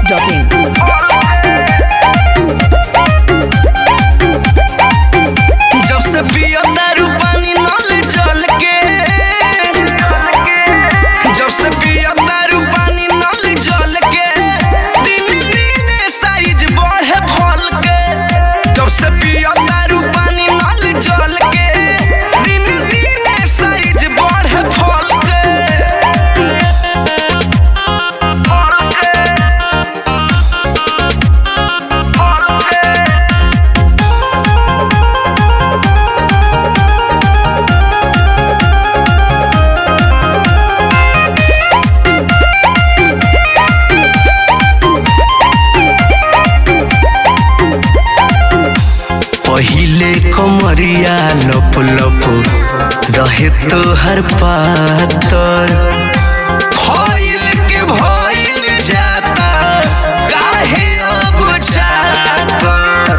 biharmasti.in जब से पियो दारू पानी नल जल के जब से पियो दारू पानी नल जल के दिन दिन साइज बढ़े फल के जब से पियो दारू पानी नल जल के दिन दिन साइज बढ़े फल के फल के फल के पहिले कमरिया लप लप रहे तो हर पातर भइल के भइल जाता काहे अब जाकर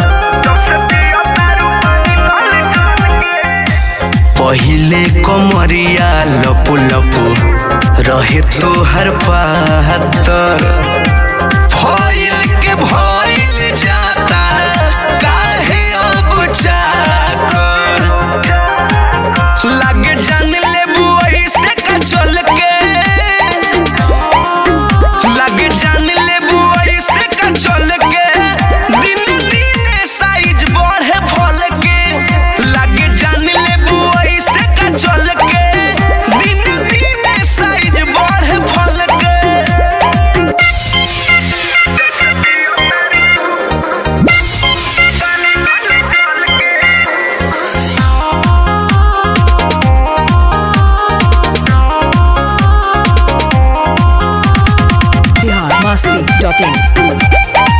पहिले कमरिया लप लप रहे तो हर पातर भइल के भइल जाता काहे अब जाकर लागे जान लेबू ऐसे का चल के लागे जान लेबू ऐसे का चल के दिन दिन साइज बढ़े फल के लागे जान लेबू ऐसे का चल के दिन दिन साइज बढ़े फल के biharmasti.in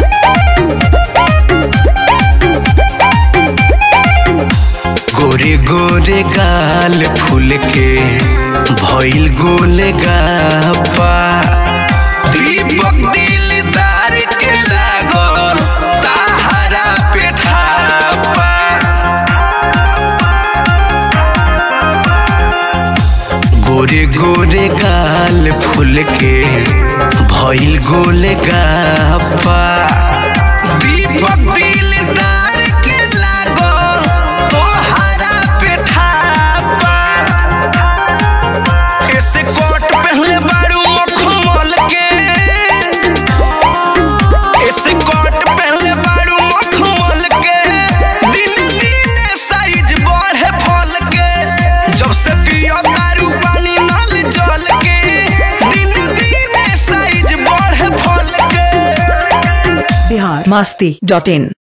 गोरे गोरे गाल फूल के भइल गोले गापा दीपक दिलदार के लागल ताहरा पेठापा गोरे गोरे गाल फूल के भइल गोले गापा दीपक दिलदार के लागल तोहरा पेठापा ऐसे कोट पहले बारू मखमल के ऐसे कोट पहले बारू मखमल के दिन दिन साइज बढ़े फल के जब से पियो दारू पानी नल जल के दिन दिन साइज बढ़े फल के biharmasti.in